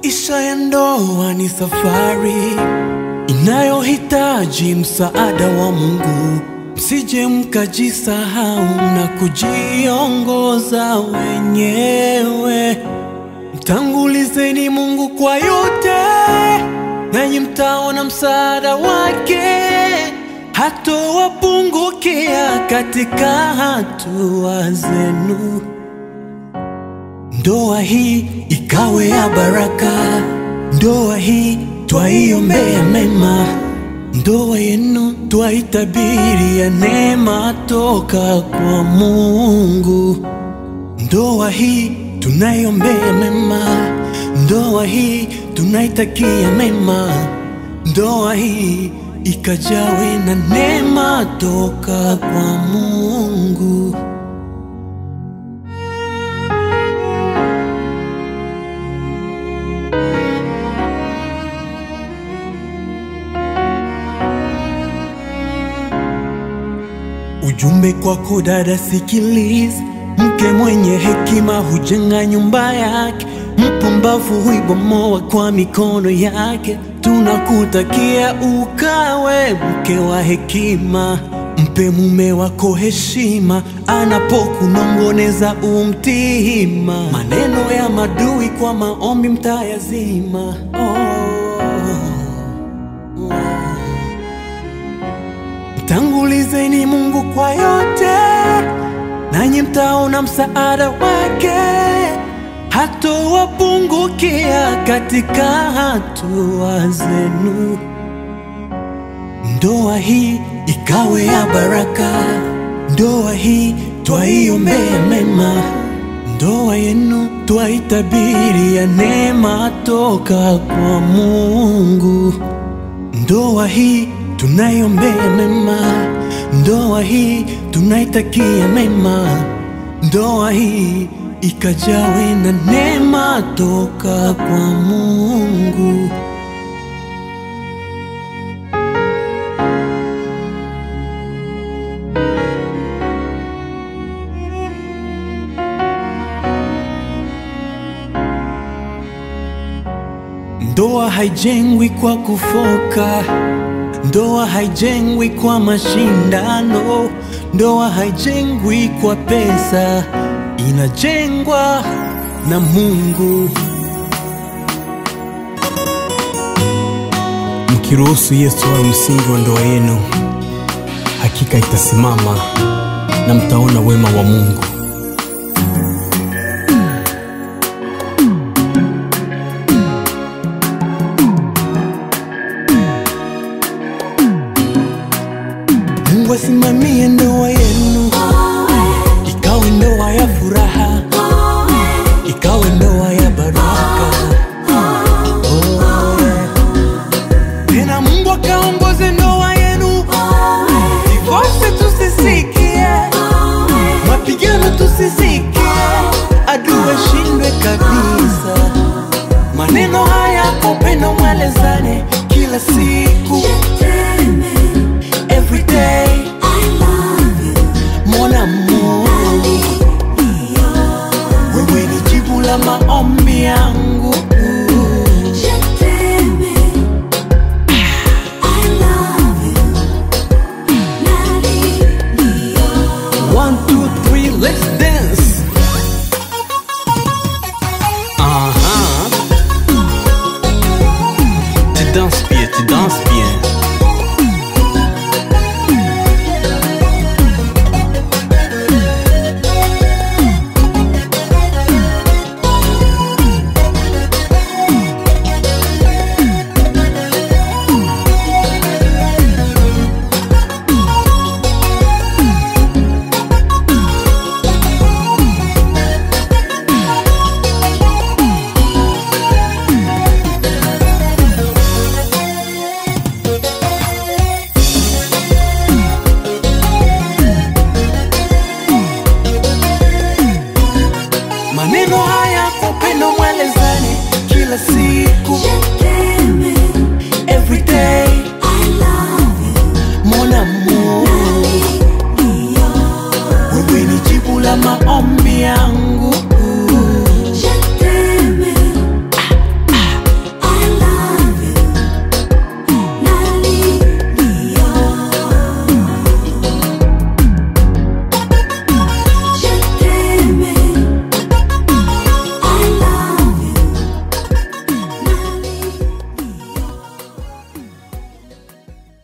Maisha ya ndoa ni safari inayohitaji msaada wa Mungu. Msije mkajisahau na kujiongoza wenyewe. Mtangulizeni Mungu kwa yote, nanyi mtaona msaada wake. Hatowapungukia katika hatua zenu. Ndoa hii ikawe ya baraka, ndoa hii twaiombea mema, ndoa yenu twaitabiria ya neema toka kwa Mungu. Ndoa hii tunaiombea mema, ndoa hii tunaitakia mema, ndoa hii ikajawe na neema toka kwa Mungu. Ujumbe kwako dada, sikiliza. Mke mwenye hekima hujenga nyumba yake, mpumbavu huibomoa kwa mikono yake. Tunakutakia ukawe mke wa hekima, mpe mume wako heshima, anapokunongoneza umtihima. Maneno ya madui kwa maombi mtayazima. Oh. Mtangulizeni Mungu kwa yote, nanyi mtaona msaada wake. Hatowapungukia katika hatua zenu. Ndoa hii ikawe ya baraka, ndoa hii twaiombea mema, ndoa yenu twaitabiri ya neema toka kwa Mungu. Ndoa hii tunaiombea mema, ndoa hii tunaitakia mema, ndoa hii ikajawe na neema toka kwa Mungu. Ndoa haijengwi kwa kufoka, ndoa haijengwi kwa mashindano, ndoa haijengwi kwa pesa, inajengwa na Mungu. Mkiruhusu Yesu awe msingi wa ndoa yenu, hakika itasimama na mtaona wema wa Mungu. Mungu asimamie ndoa yenu, ikawe ndoa ya furaha, ikawe ndoa ya baraka. Oh, yeah. Tena Mungu akaongoze ndoa yenu, divorce tusisikie, mapigano tusisikie, adui ashindwe kabisa. Maneno haya kwa upendo mwelezane kila siku, every day, mon amour. Wewe ni jibu la maombi yangu One, two, three, let's dance. Aha. Tu danses bien, tu danses bien. Maneno haya kwa upendo mwelezane kila siku